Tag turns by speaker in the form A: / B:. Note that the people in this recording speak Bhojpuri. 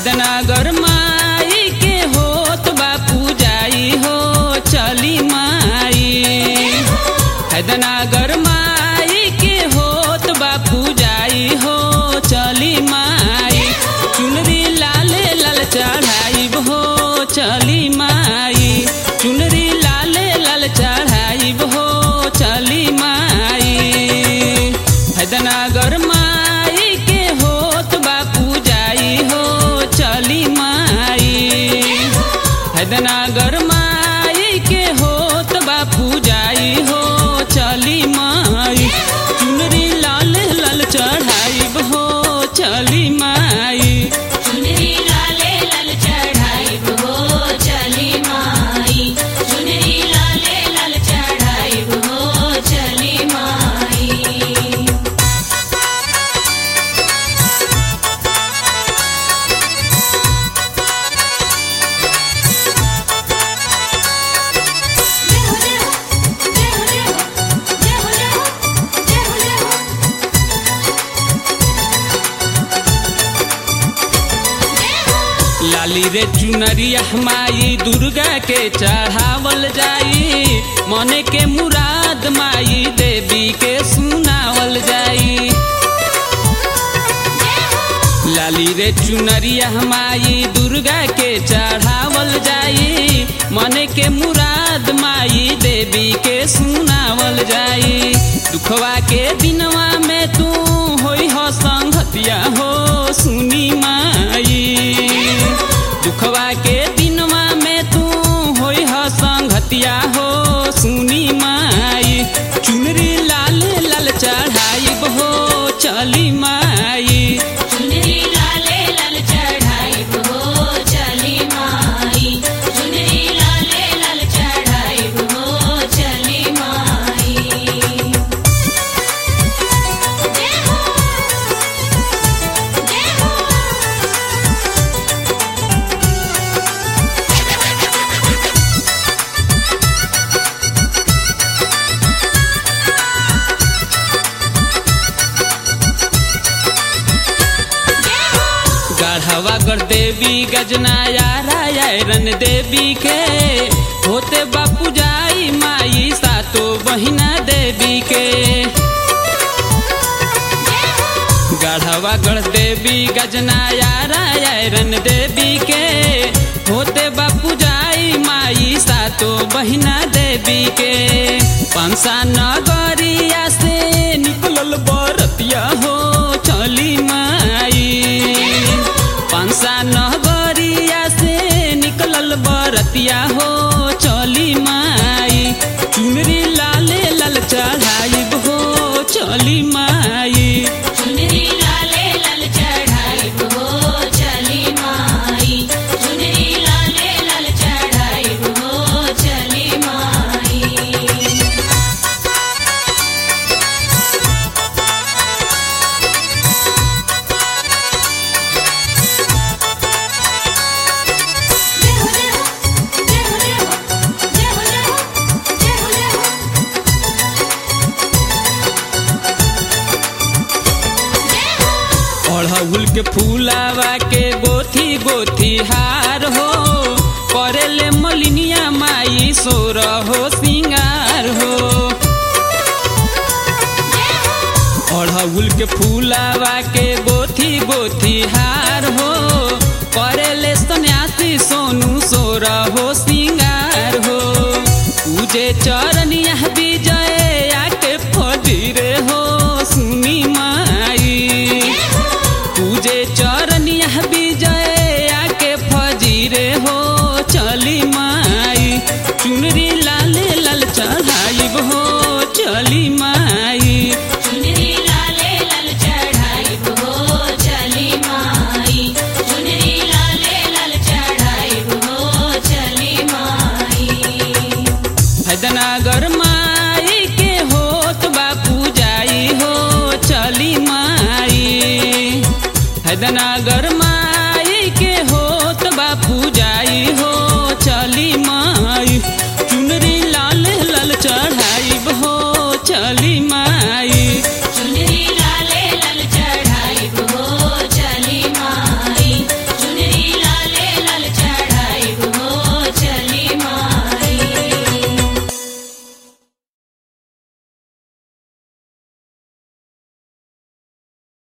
A: हैदनगर माई के होत बा पूजाई हो चली माई हैदनगर माई के होत बा पूजाई हो चली माई चुनरी लाल लाल चढ़ाई हो चली माई चुनरी लाल लाल चढ़ाई हो चली माई हैदनगर माई के होत बा पूजाई हो चली माई हैदनगर माई के होत बा पूजाई हो चली माई चुनरी लाल लाल चढ़ाई हो चली माई
B: चुनरी लाले लाल चढ़ाई हो चली माई चुनरी लाले लाल चढ़ाई हो चली माई
A: लाली रे चुनरिया माई दुर्गा के चढ़ावल जाई मने के मुराद माई देवी के सुनावल जाई लाली रे चुनरिया माई दुर्गा के चढ़ावल जाई मने के मुराद माई देवी के सुनावल जाई दुखवा के दिनवा में तू होई हो संगतिया हो सुनी माई दुखवा के दिनवा में तू होई हो संगतिया हो सुनी माई चुनरी लाल लाल चढ़ाई हो चली माई
B: चुनरी लाले लाल चढ़ाई हो चली माई चुनरी लाले लाल चढ़ाई हो चली माई जय हो जय हो
A: गढ़वा कर देवी गजनाया रायरन देवी के होते बापू जाई माई सातो बहिना देवी के गढ़वा गढ़ देवी गजनाया रायरन देवी के होते बापू जाई माई सातो बहिना देवी के पंसा नगरिया से निकलल बरतिया हो चली माई पंसा नगरिया से निकलल बरतिया हो चली माई चुनरी लाले लाल चढ़ाई हो चली माई
B: चुनरी लाले लाल चढ़ाई हो चली माई चुनरी लाले लाल चढ़ाई हो चली माई
A: अड़हुल के फूलावा के गोथी गोथी हार हो करेले मलिनिया माई सोर हो सिंगार हो अड़हुल के फूलावा के गोथी गोथी हार हो करेले सन्यासी सोनू सोर हो सिंगार हो पूजे चरनिया विजय आके फजीरे हो सुनी माई पूजे चरनिया विजय आके फजीरे हो चली माई चुनरी लाल लाल चढ़ाई हो चली माई
B: चुनरी लाले लाल चढ़ाई हो चली माई चुनरी लाले लाल चढ़ाई हो चली माई
A: हैदनगर माई के होत बा पूजाई हो चली माई हैदनगर माई के होत बा पूजाई हो चली माई